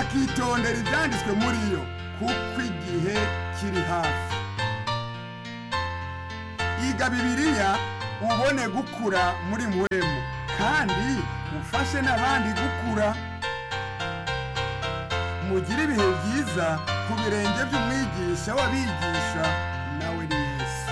bakitondera ibyanditswe muri yo kuko igihe kiri hafi iga bibiliya ubone gukura muri muwemu kandi ufashe n'abandi gukura mugire ibihe byiza ku birenge by'umwigisha w'abigisha nawe ni yesu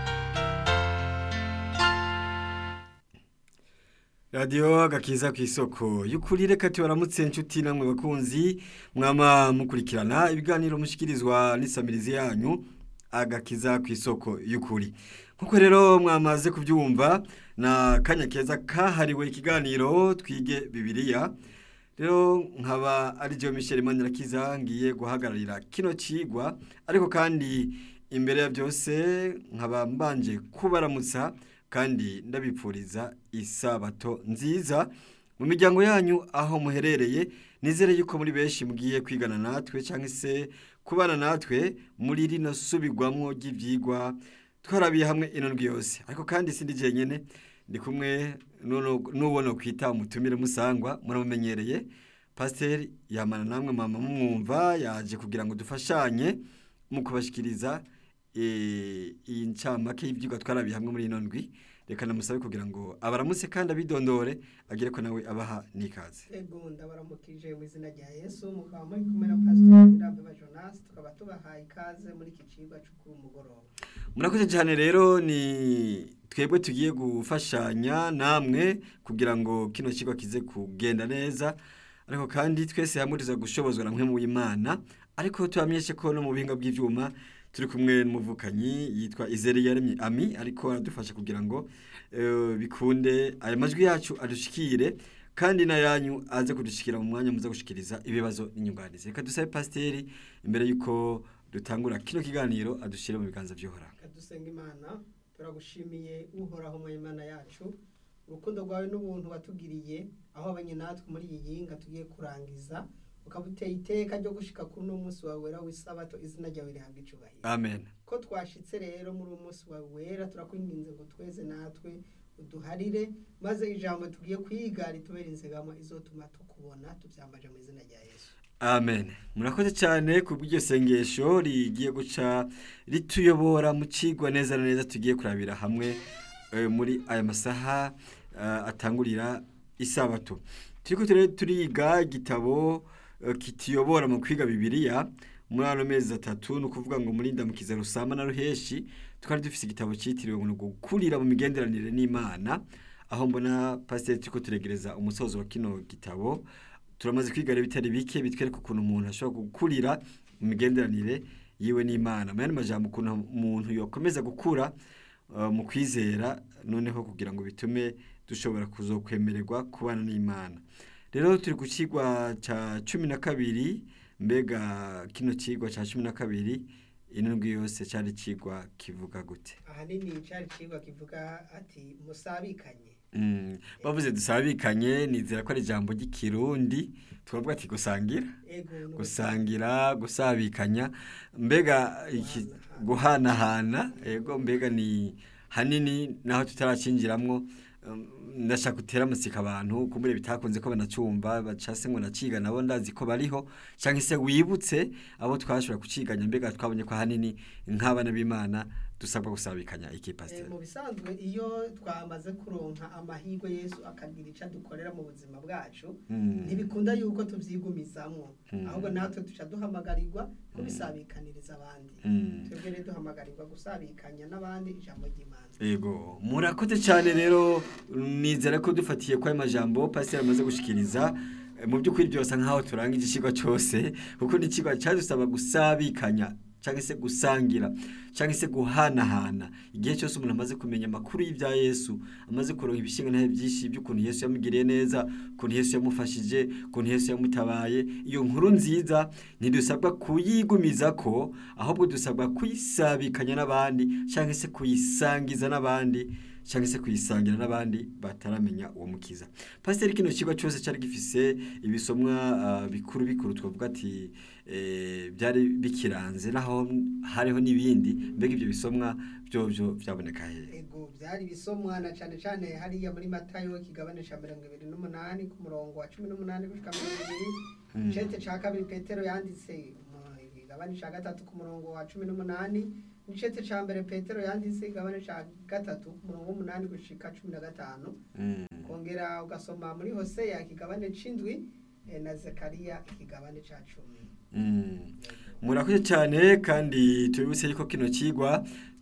radiyo agakiza ku isoko y'ukuri reka tubaramutse inshuti namwe bakunzi mwama mukurikirana ibiganiro mushyikirizwa n'isamirizi yanyu agakiza ku isoko y'ukuri nk'uko rero mwamaze kubyumva na kanya keza kahariwe ikiganiro twige bibiliya rero nkaba ari byo Michel Manirakiza ngiye guhagararira kino kigwa ariko kandi imbere ya byose nkaba mbanje kubaramutsa kandi ndabipfuriza isabato nziza mu miryango yanyu aho muherereye nizere yuko muri benshi mugiye kwigana natwe cyangwa se kubana natwe muri rino subigwamo ry'ibyigwa twarabiye hamwe ino ndwi yose ariko kandi sindi jenyine ndi kumwe n'ubona kwita umutumire musangwa muramumenyereye pasiteri yamana namwe mama mumwumva yaje kugira ngo dufashanye mu kubashikiriza iyi ncamake y'ibyigwa twarabiye hamwe muri ino ndwi reka namusabe kugira ngo abaramutse kandi abidondore agere ko nawe abaha n'ikaze ego ndabaramukije mu izina rya yesu mukaba muri kumwe na pasitori irambeba jonasi tukaba tubahaye ikaze muri iki cigwa cyo kuri umugoroba murakoze cyane rero ni twebwe tugiye gufashanya namwe kugira ngo kino kigo kize kugenda neza ariko kandi twese hamwe tuza gushobozwa na mwe mu Imana ariko tubamenyeshe ko no mu bihinga bw'ibyuma turi kumwe n'umuvukanyi yitwa Izere yaremye Ami ariko aradufasha kugira ngo bikunde aya majwi yacu adushikire kandi na yanyu aze kudushikira mu mwanya muza gushikiriza ibibazo n'inyunganizi reka dusabe pasiteri imbere y'uko dutangura kino kiganiro adushyire mu biganza by'uhoraho dusenga imana turagushimiye uhoraho mu imana yacu urukundo rwawe n'ubuntu watugiriye aho abanye natwe muri iyi yinga tugiye kurangiza ukaba uteye iteka ryo gushika kuri uno munsi wawe wera w'isabato izina ryawe rihabwa icubahiro amen ko twashitse rero muri uwo munsi wawe wera turakwinginze ngo tweze natwe uduharire maze ijambo tugiye kwiga ritubere inzegamo izotuma tukubona tubyambaje mu izina rya yesu amen murakoze cyane ku bw'iryo sengesho rigiye guca rituyobora mu kigwa neza na neza tugiye kurabira hamwe muri aya masaha atangurira isabato turi turiga igitabo kituyobora mu kwiga bibiliya muri ano mezi atatu ni ukuvuga ngo muri ndamukiza rusamba na ruheshi twari dufite igitabo cyitiriwe ngo gukurira mu migenderanire n'imana aho mbona pasiteri turi turegereza umusozo wa kino gitabo turamaze kwiga rero bitari bike bitwereka ukuntu umuntu ashobora gukurira mu migenderanire yiwe n'imana mu yandi majambo ukuntu umuntu yakomeza gukura mu kwizera noneho kugira ngo bitume dushobora kuzokwemererwa kubana n'imana rero turi ku kigwa cya cumi na kabiri mbega kino kigwa cya cumi na kabiri indwi yose cyari kigwa kivuga gute ahanini cyari kigwa kivuga ati musabikanye bavuze dusabikanye nizera ko ari ijambo ry'ikirundi twavuga ati gusangira gusangira gusabikanya mbega guhanahana yego mbega ni hanini naho tutarakingiramwo ndashaka gutera amasika abantu kumure bitakunze ko banacumba bacase ngo naciga nabo ndazi ko bariho cyangwa se wibutse abo twashobora kuciganya mbega twabonye ko hanini nk'abana b'Imana dusabwa gusabikanya iki pasteur mu bisanzwe iyo twamaze kuronka amahirwe Yesu akagira ica dukorera mu buzima bwacu ntibikunda yuko tuvyigumizamwo ahubwo natwe tuca duhamagarirwa kubisabikaniriza abandi twebwe rero duhamagarirwa gusabikanya n'abandi ijambo ry'Imana yego murakoze cyane rero nizera ko dufatiye kwa majambo pasteur amaze gushikiriza mu by'ukuri byose nkaho turanga igishigo cyose kuko ni kigo cyadusaba gusabikanya cyangwa se gusangira cyangwa se guhanahana igihe cyose umuntu amaze kumenya amakuru y'ibya Yesu amaze kuronka ibishinga ntahe byinshi by'ukuntu Yesu yamugiriye neza ukuntu Yesu yamufashije ukuntu Yesu yamutabaye iyo nkuru nziza ntidusabwa kuyigumiza ko ahubwo dusabwa kuyisabikanya n'abandi cyangwa se kuyisangiza n'abandi cyangwa se kuyisangira n'abandi bataramenya uwo mukiza pasiteri kino kigo cyose cyari gifise ibisomwa ah, bikuru bikuru twavuga ati eh, byari bikiranze naho hariho n'ibindi mbega ibyo bisomwa byo byo byaboneka hehe ego byari ibisomwa na cyane cyane hariya muri matayo ikigabane cya mirongo ibiri n'umunani ku murongo wa cumi n'umunani gushika mirongo ibiri Mm. icete cya kabiri petero yanditse mu igabane cya gatatu ku murongo wa cumi n'umunani n'icete cya mbere petero yanditse igabane cya gatatu ku murongo w'umunani gushika cumi na gatanu Mm. kongera ugasoma muri hoseya ikigabane c'indwi eh, na zekariya ikigabane ca cumi Mm. murakoze cyane kandi tubibutse yuko kino kigwa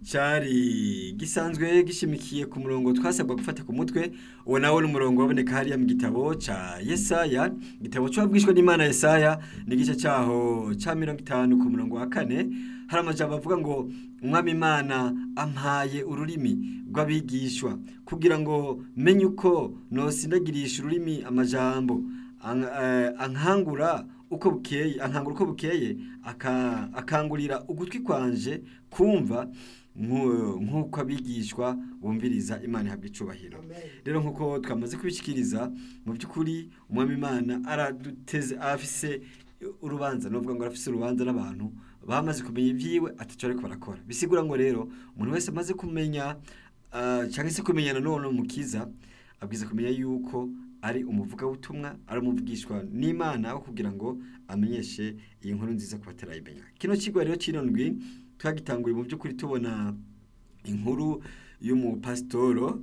cyari gisanzwe gishimikiye ku murongo twasabwa gufata ku mutwe uwo nawo ni umurongo waboneka hariya mu gitabo cya yesaya igitabo cy'uwabwishwe n'imana yesaya n'igice cyaho cya mirongo itanu ku murongo wa kane hari amajambo avuga ngo umwami imana ampaye ururimi rw'abigishwa kugira ngo menye uko nosindagirisha ururimi amajambo An- eh, ankangura uko bukeye ankangura uko bukeye aka- akangurira ugutwi kwanje kumva nku- nk'uko abigishwa bumviriza imana ihabwa icubahiro amen rero nk'uko twamaze kubishyikiriza mu by'ukuri umwami imana araduteze afise urubanza nuvuga ngo arafise urubanza n'abantu bamaze kumenya ibyiwe ataco ariko barakora bisigura ngo rero umuntu wese amaze kumenya ah, cyangwa se kumenyana n'uwo mukiza abwiza kumenya yuko ari umuvugabutumwa ari umuvugishwa n'imana aho kugira ngo amenyeshe iyi nkuru nziza ku batarayimenya kino kigo rero cy'irindwi twagitanguye mu by'ukuri tubona inkuru y'umupasitoro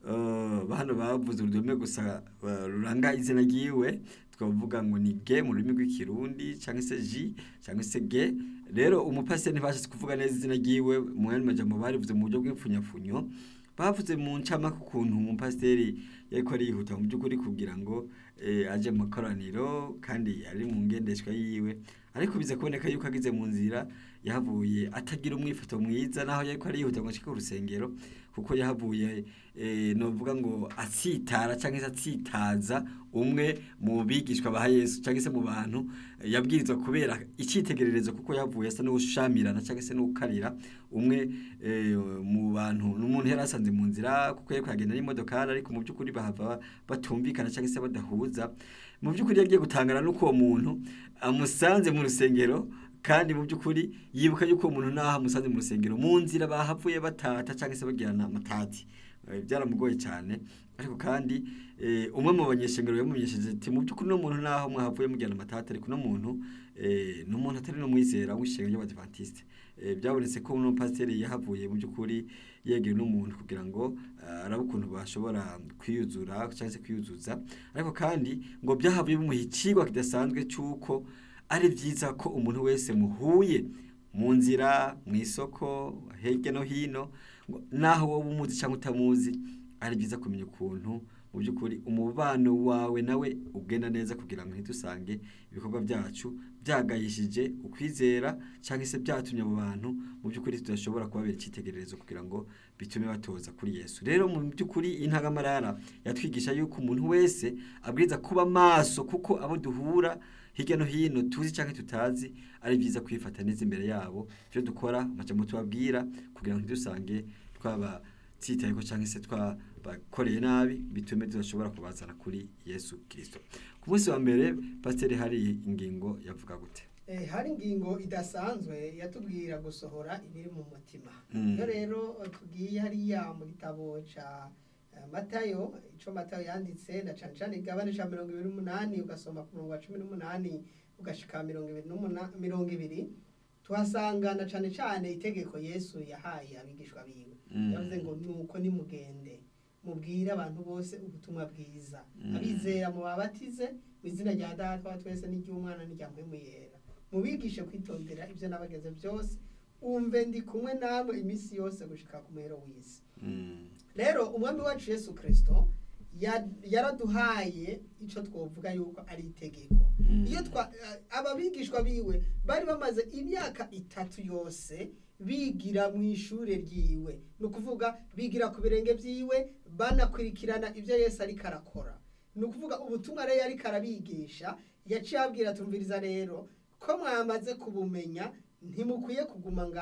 eh, hano bavuze urudome gusa eh, ruranga izina ryiwe twavuga ngo ni ge mu rurimi rw'ikirundi cyangwa se ji cyangwa se ge rero umupasiteri ntibashatse kuvuga neza izina ryiwe mu yandi majambo barivuze mu buryo bw'ipfunyafunyo bavuze mu ncamake ukuntu umupasiteri yariko arihuta mu by'ukuri kugira ngo eh, aje mu makoraniro kandi ari mu ngendeshwa yiwe ariko biza kuboneka yuko agize mu nzira yahavuye atagira umwifoto mwiza naho yariko arihuta ngo ashike ku rusengero kuko yahavuye eh, novuga ngo atsitara cyangwa se atsitaza umwe mu bigishwa ba Yesu cyangwa se mu bantu eh, yabwirizwa kubera icyitegererezo kuko yavuye asa n'ushamirana cyangwa se n'ukarira umwe eh, mu bantu n'umuntu yari asanze mu nzira kuko yari kugenda n'imodokari ariko mu by'ukuri bahava batumvikana cyangwa se badahuza mu by'ukuri yagiye gutangana n'uko uwo muntu amusanze mu rusengero kandi mu by'ukuri yibuka yuko uwo muntu naho amusanze mu rusengero mu nzira bahavuye batata cyangwa se bagirana amatati Eh, byaramugoye cyane ariko kandi eh, umwe mu banyeshengero yamumenyesheje ati mu by'ukuri no muntu naho mwahavuye mugirana amatati ariko no muntu eh, ni umuntu atari n'umwizera w'ishengero ry'abadivantiste Eh, byabonetse ko uno pasiteri yahavuye mu by'ukuri yegera n'umuntu kugira ngo ah, arabe ukuntu bashobora kwiyuzura cyangwa se kwiyuzuza ariko kandi ngo byahavuye bimuha ikigwa kidasanzwe cy'uko ari byiza ko umuntu wese muhuye mu nzira mu isoko hirya no hino ngo naho wowe umuzi cyangwa utamuzi ari byiza kumenya ukuntu mu by'ukuri umubano wawe nawe ugenda neza kugira ngo ntidusange ibikorwa byacu byagayishije ukwizera cyangwa se byatumye abo bantu mu by'ukuri tudashobora kubabera icyitegererezo kugira ngo bitume batoza kuri yesu rero mu by'ukuri intangamarara yatwigisha yuko umuntu wese abwiriza kuba maso kuko abo duhura hirya no hino tuzi cyangwa tutazi ari byiza kwifata neza imbere yabo ibyo dukora amajambo tubabwira kugira ngo ntidusange twabatsitayeho cyangwa se twabakoreye nabi bitume tudashobora kubazana kuri yesu kirisito ku munsi wa mbere pasiteri hari ingingo yavuga gute Eh, hari ingingo idasanzwe yatubwira gusohora ibiri mu mutima Mm. iyo rero eh, tugiye hariya mu gitabo ca eh, matayo ico matayo yanditse na cane cane igabane ca mirongo ibiri n'umunani ugasoma ku murongo wa cumi n'umunani ugashika mirongo ibiri n'umuna- mirongo ibiri tuhasanga na cane cane itegeko yesu yahaye abigishwa biwe Mm. yavuze ngo nuko nimugende mubwire abantu bose ubutumwa bwiza Mm. abizera mubabatize mu izina rya data wa twese n'iry'umwana n'irya mpwemu yera mubigishe kwitondera ibyo nabageze byose umve ndi kumwe namwe iminsi yose gushika ku muhero w'isi Mm. rero umwami wacu yesu kirisito ya- yaraduhaye icyo twavuga yuko ari itegeko Mm. iyo twa aba bigishwa biwe bari bamaze imyaka itatu yose bigira mu ishuri ryiwe ni ukuvuga bigira ku birenge byiwe banakurikirana ibyo yesu ariko arakora ni ukuvuga ubutumwa rero ariko arabigisha yaciye abwira tumviriza rero ko mwamaze kubumenya ntimukwiye kuguma ngaho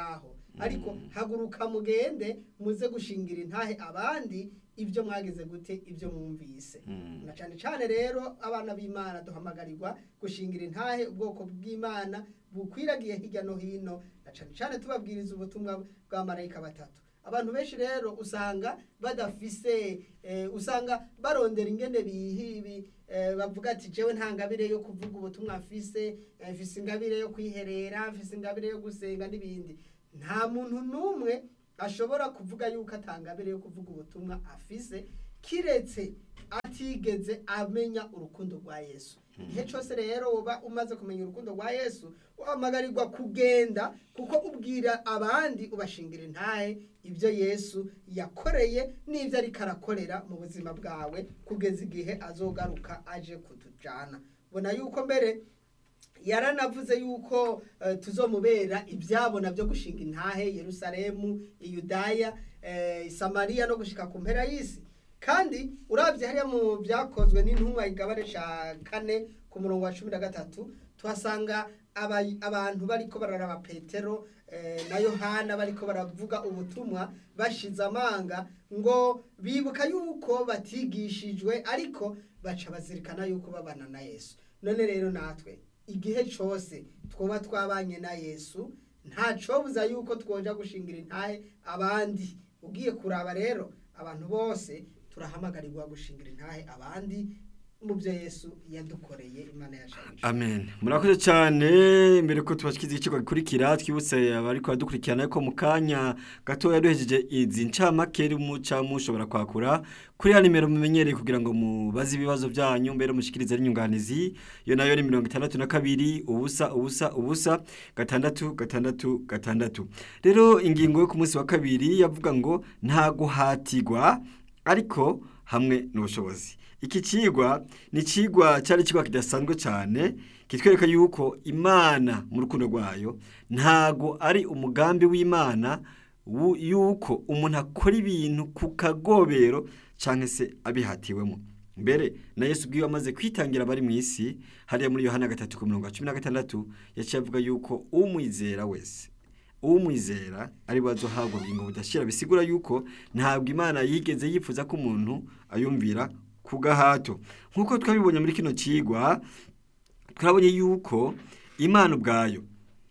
ariko haguruka mugende muze gushingira intahe abandi ibyo mwagize gute ibyo mwumvise Mm. na cyane cyane rero abana b'imana duhamagarirwa gushingira intahe ubwoko bw'imana bukwiragiye hirya no hino na cyane cyane tubabwiriza ubutumwa bwa marayika batatu abantu benshi rero usanga badafise eh, usanga barondera ingene bihibi eh, bavuga ati jewe nta ngabire yo kuvuga ubutumwa mfise eh, mfise ingabire yo kwiherera mfise ingabire yo gusenga n'ibindi nta muntu n'umwe ashobora kuvuga yuko atangabire yo kuvuga ubutumwa afise kiretse atigeze amenya urukundo rwa yesu igihe cyose rero uba umaze kumenya urukundo rwa yesu uhamagarirwa kugenda kuko ubwira abandi ubashingira intahe ibyo yesu yakoreye n'ibyo ariko arakorera mu buzima bwawe kugeza igihe azogaruka aje kutujyana ubona yuko mbere yaranavuze yuko eh, tuzomubera ibyabona byo gushinga intahe yerusalemu iyudaya eh, samariya no gushika ku mpera y'isi kandi urabye hariya mu byakozwe n'intumwa igabane cya kane ku murongo wa cumi na gatatu tuhasanga aba- abantu bariko bararaba petero eh, na yohana bariko baravuga ubutumwa bashize amanga ngo bibuka yuko batigishijwe ariko baca bazirikana yuko babana na yesu none rero natwe igihe cyose twoba twabanye na yesu ntacobuza yuko twoja gushingira intahe abandi ugiye kuraba rero abantu bose turahamagarirwa gushingira intahe abandi mu byo yesu yadukoreye imana yashabije amen murakoze cyane mbere ko tubashyikiza ikigo gikurikira twibutse abari kubadukurikirana ko mu kanya gatoya duhejeje izi ncamake muca mushobora kwakura kuri ya nimero mumenyereye kugira ngo mubaze ibibazo byanyu mbere mushikirize n'inyunganizi iyo nayo ni mirongo itandatu na kabiri ubusa ubusa ubusa gatandatu gatandatu gatandatu rero ingingo yo ku munsi wa kabiri yavuga ngo nta guhatirwa ariko hamwe n'ubushobozi iki kigwa ni ikigwa cyari ikigwa kidasanzwe cyane kitwereka yuko imana mu rukundo rwayo ntago ari umugambi w'imana wu- yuko umuntu akora ibintu ku kagobero cyangwa se abihatiwemo mbere na yesu ubwiwe amaze kwitangira abari mu isi hariya muri yohana gatatu ku mirongo cumi na gatandatu yaciye avuga yuko umwizera wese umwizera ari we azohabwa ubugingo budashira bisigura yuko ntabwo imana yigeze yifuza ko umuntu ayumvira ku gahato nk'uko twabibonye muri kino kigwa twabonye yuko imana ubwayo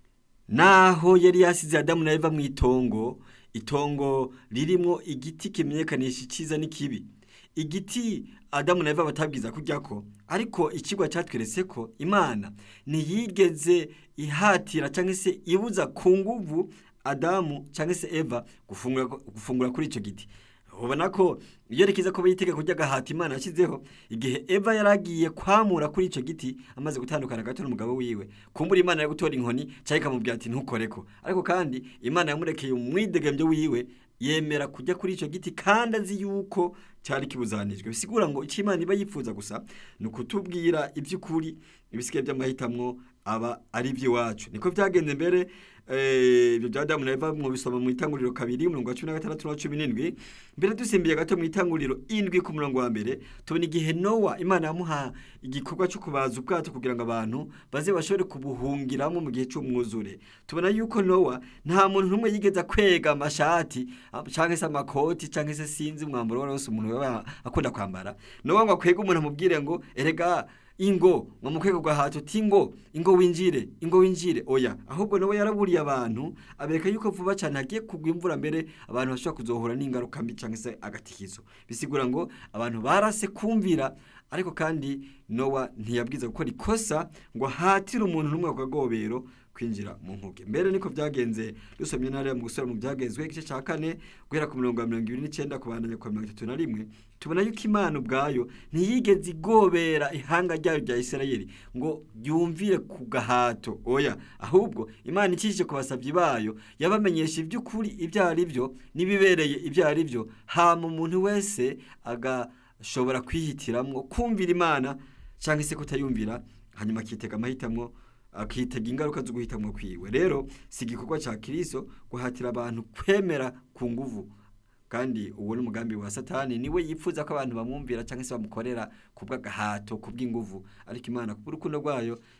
naho yari yasize adamu na eva mu itongo itongo ririmo igiti kimenyekanisha icyiza n'ikibi igiti adamu na eva batabwiza kujya ko ariko ikigwa cyatweretse ko imana ntiyigeze ihatira cyangwa se ibuza ku nguvu adamu cyangwa se eva gufungura, gufungura kuri icyo giti ubona ko iyo rikiza ko yitegeka kurya agahata imana yashyizeho igihe eva yari agiye kwamura kuri icyo giti amaze gutandukana gato n'umugabo wiwe kumbura imana yo gutora inkoni cyangwa ikamubwira ati ntukoreko ariko kandi imana yamurekeye umwidegembyo wiwe yemera kujya kuri icyo giti kandi azi yuko cyari kibuzanijwe bisigura ngo icyo imana iba yifuza gusa ni ukutubwira iby'ukuri ibisigaye by'amahitamo aba ari iby'iwacu niko byagenze mbere eh, ibyo bya Adamu na Eva mu bisoma mu itanguriro kabiri umurongo wa cumi na gatandatu na cumi n'indwi mbere dusimbiye gato mu itanguriro indwi ku murongo wa mbere tubona igihe Nowa Imana yamuha igikorwa cyo kubaza ubwato kugira ngo abantu baze bashobore kubuhungiramo mu gihe cy'umwuzure tubona yuko Nowa nta muntu n'umwe yigeze kwega amashati ah, cyangwa se amakoti cyangwa se sinzi umwambaro wari wose umuntu yaba akunda kwambara Nowa ngo akwege umuntu amubwire ngo erega ingo ngo mukwego gahato uti ngo ingo winjire ingo winjire oya ahubwo nawe yaraburiye abantu abereka yuko vuba cyane hagiye kugwa imvura mbere abantu bashobora kuzohura n'ingaruka mbi cyangwa se agatikizo bisigura ngo abantu barase kumvira ariko kandi nowa ntiyabwiza gukora ikosa ngo ahatire umuntu n'umwe ku kagobero kwinjira mu nkuge mbere niko byagenze dusomye nariya mu gusura mu byagezwe igice cya kane guhera ku mirongo ya mirongo ibiri n'icyenda kubandanya ku mirongo itatu na rimwe tubona yuko imana ubwayo ntiyigeze igobera ihanga ryayo rya isirayeli ngo yumvire ku gahato oya ahubwo imana ikishije ku basabyi bayo yabamenyesha iby'ukuri ibyo ari byo n'ibibereye ibyo ari byo hama umuntu wese agashobora kwihitiramo kumvira imana cyangwa se kutayumvira hanyuma akitega amahitamo akitega ingaruka zo guhitamo kwiwe rero si igikorwa cya kiriso guhatira abantu kwemera ku nguvu kandi uwo ni umugambi wa satani niwe yifuza ko abantu bamwumvira cyangwa se bamukorera ku bw'agahato ku bw'inguvu ariko imana ku bw'urukundo rwayo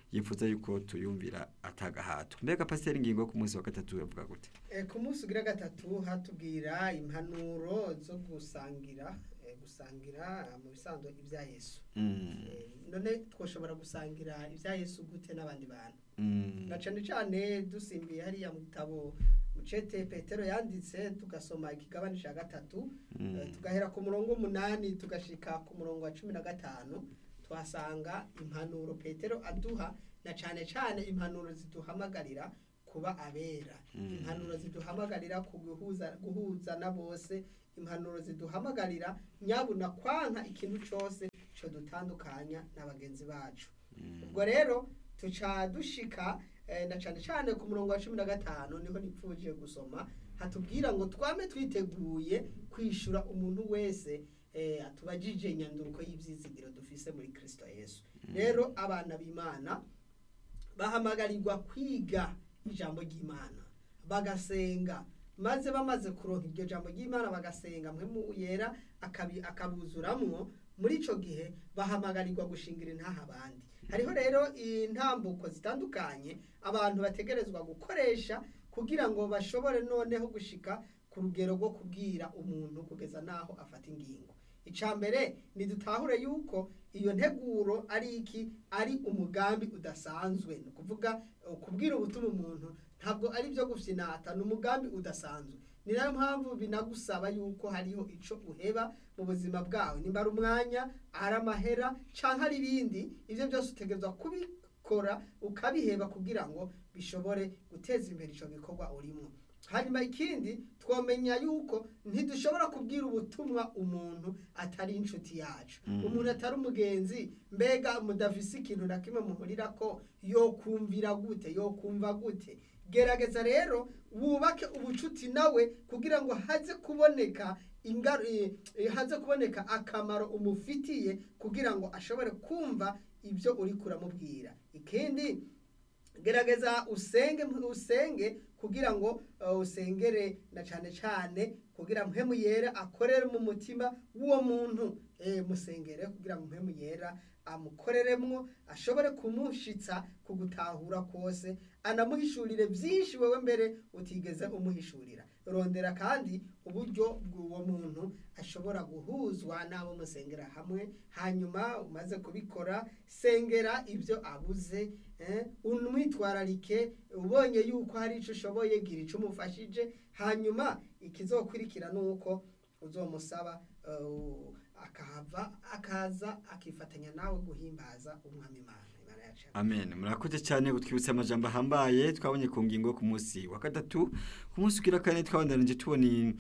yifuza yuko tuyumvira atagahato mbega pasiteri ingingo yo ku munsi wa gatatu yavuga gute Eh, ku munsi ugira gatatu hatubwira impanuro zo gusangira eh, gusangira mu bisanzwe ibya yesu Mm, Eh, none twoshobora gusangira ibya yesu gute n'abandi bantu mm, na cane cane dusimbiye hariya mu gitabo mucete petero yanditse tugasoma ikigabane ca gatatu Mm. eh, tugahera ku murongo w'umunani tugashika ku murongo wa cumi na gatanu tuhasanga impanuro petero aduha na cane cane impanuro ziduhamagarira kuba abera Mm. impanuro ziduhamagarira kuguhuza guhuza na bose impanuro ziduhamagarira nyabuna kwanka ikintu cose co dutandukanya na bagenzi bacu mm, ubwo rero tuca dushika eh, na cane cane ku murongo wa cumi na gatanu niho nipfuje gusoma hatubwira ngo twame twiteguye kwishura umuntu wese eh, atubajije nyanduruko y'ivyizigiro dufise muri kristo yesu rero abana b'imana bahamagarirwa kwiga ijambo ry'imana bagasenga maze bamaze kuronka iryo jambo ry'imana bagasenga mpemu yera akabi- akabuzuramwo muri ico gihe bahamagarirwa gushingira intaha abandi hariho rero intambuko zitandukanye abantu bategerezwa gukoresha kugira ngo bashobore noneho gushika ku rugero rwo kubwira umuntu kugeza n'aho afata ingingo icya mbere ntidutahure yuko iyo nteguro ari iki ari umugambi udasanzwe ni ukuvuga eh, kubwira ubutumwa umuntu ntabwo ari byo gufinata ni umugambi udasanzwe ni nayo mpamvu binagusaba yuko hariho ico uheba mu buzima bwawe nimba ari umwanya ari amahera canke ari ibindi ivyo byose utegerezwa kubikora ukabiheba kugira ngo bishobore guteza imbere ico gikorwa urimo hanyuma ikindi twomenya yuko ntidushobora kubwira ubutumwa umuntu atari inshuti yacu Mm. umuntu atari umugenzi mbega mudafise ikintu na kimwe muhurira ko yokumvira gute yokumva gute gerageza rero wubake ubucuti nawe kugira ngo haze kuboneka ingaru- eh, eh, haze kuboneka akamaro umufitiye kugira ngo ashobore kumva ibyo uri kuramubwira ikindi gerageza usenge usenge kugira ngo uh, usengere na cane cane kugira mpemu yera akorere mu mutima w'uwo muntu eh, musengere kugira ngo mpemu yera amukoreremwo ashobore kumushitsa kugutahura kose anamuhishurire byinshi wewe mbere utigeze umuhishurira rondera kandi uburyo bw'uwo muntu ashobora guhuzwa n'abo musengera hamwe hanyuma umaze kubikora sengera ibyo abuze eh, umwitwararike ubonye yuko hari icyo ushoboye gira icyo umufashije hanyuma ikizokurikira ni uko uzomusaba uh, akahava akaza akifatanya nawe guhimbaza umwami imana imana yacu amen murakoze cyane gutwibutsa amajambo ahambaye twabonye ku ngingo yo ku munsi wa gatatu ku munsi ugira kane twabandanije tubona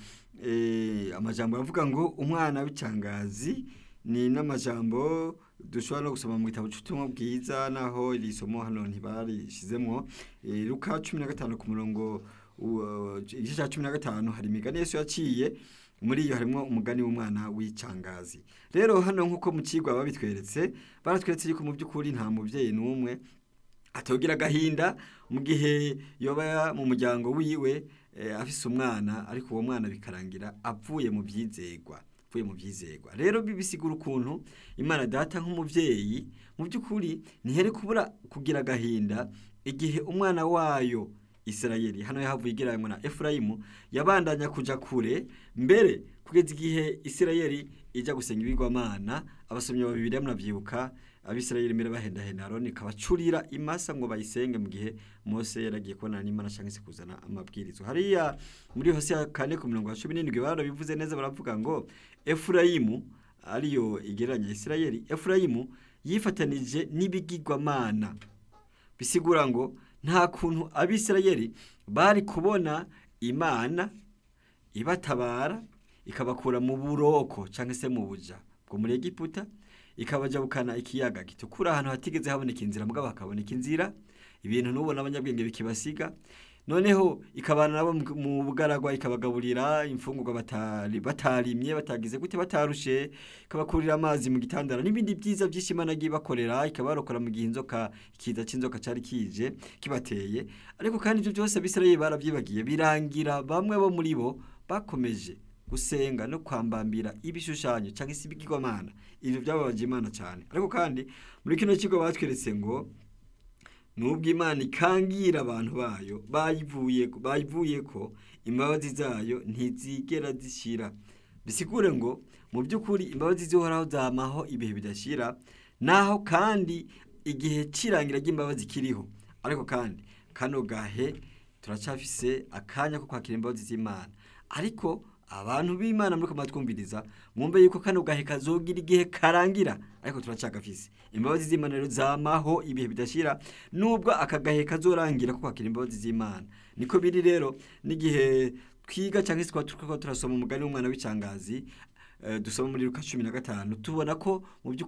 eh, amajambo avuga ngo umwana w'icangazi ni n'amajambo dushobora no gusoma mu gitabo cy'ubutumwa bwiza naho iri somo hano ntibarishizemwo eh, luka cumi na gatanu ku murongo uh, igice cya cumi na gatanu hari imigani yesu yaciye muri iyo harimo umugani w'umwana w'icangazi rero hano nk'uko mu kigwa babitweretse baratweretse yuko mu by'ukuri nta mubyeyi n'umwe atogira agahinda mu gihe yoba mu muryango wiwe eh, afise umwana ariko uwo mwana bikarangira avuye mu byizegwa avuye mu byizegwa rero bibisigura ukuntu imana data nk'umubyeyi mu by'ukuri ntihere kubura kugira agahinda igihe umwana wayo Isirayeli hano yahavuye igereranywa na Efurayimu yabandanya kuja kure mbere kugeza igihe Isirayeli ija gusenga ibigwamana abasomyi ba Bibiliya murabyibuka abisirayeli mbere bahendahenda Aroni kabacurira imasa ngo bayisenge mu gihe Mose yaragiye kubonana n'Imana cyangwa se kuzana amabwirizo hariya muri Hosea kane ku mirongo cumi n'indwi barabivuze neza baravuga ngo Efurayimu ariyo igereranya Isirayeli Efurayimu yifatanije n'ibigirwamana bisigura ngo nta kuntu abisirayeli bari kubona imana ibatabara ikabakura mu buroko cyangwa se mu buja bwo muri egiputa ikabajabukana ikiyaga gitukura ahantu hatigeze haboneka inzira mugabo hakaboneka inzira ibintu n'ubona abanyabwenge bikibasiga noneho ikabana nabo mu- mu bugaragwa ikabagaburira imfungurwa batari batarimye batagize gute batarushe ikabakurira amazi mu gitandara n'ibindi byiza byinshi imana agiye bakorera ikabarokora mu gihe inzoka ikiza cy'inzoka cyari kije kibateye ariko kandi ibyo byose abisirayeli barabyibagiye birangira bamwe bo muri bo bakomeje gusenga no kwambambira ibishushanyo cyangwa se ibigirwamana ibyo byababaje imana cyane ariko kandi muri kino kigo batweretse ngo nubwo imana ikangira abantu bayo bayivuye bayivuye ko imbabazi zayo ntizigera zishira bisigure ngo mu by'ukuri imbabazi zihoraho zamaho ibihe bidashira naho kandi igihe cy'irangira ry'imbabazi kiriho ariko kandi kano gahe turacafise akanya ko kwakira imbabazi z'imana ariko abantu b'imana muri kumatwumviriza mwumve yuko kano gahe kazogira igihe karangira ariko turacagafise imbabazi z'imana rero zamaho ibihe bidashira nubwo aka gahe kazorangira ko kwakira imbabazi z'imana niko biri rero n'igihe twiga cyangwa se twaba turasoma umugani w'umwana w'icangazi dusoma muri Luka cumi na gatanu tubona ko mu by'ukuri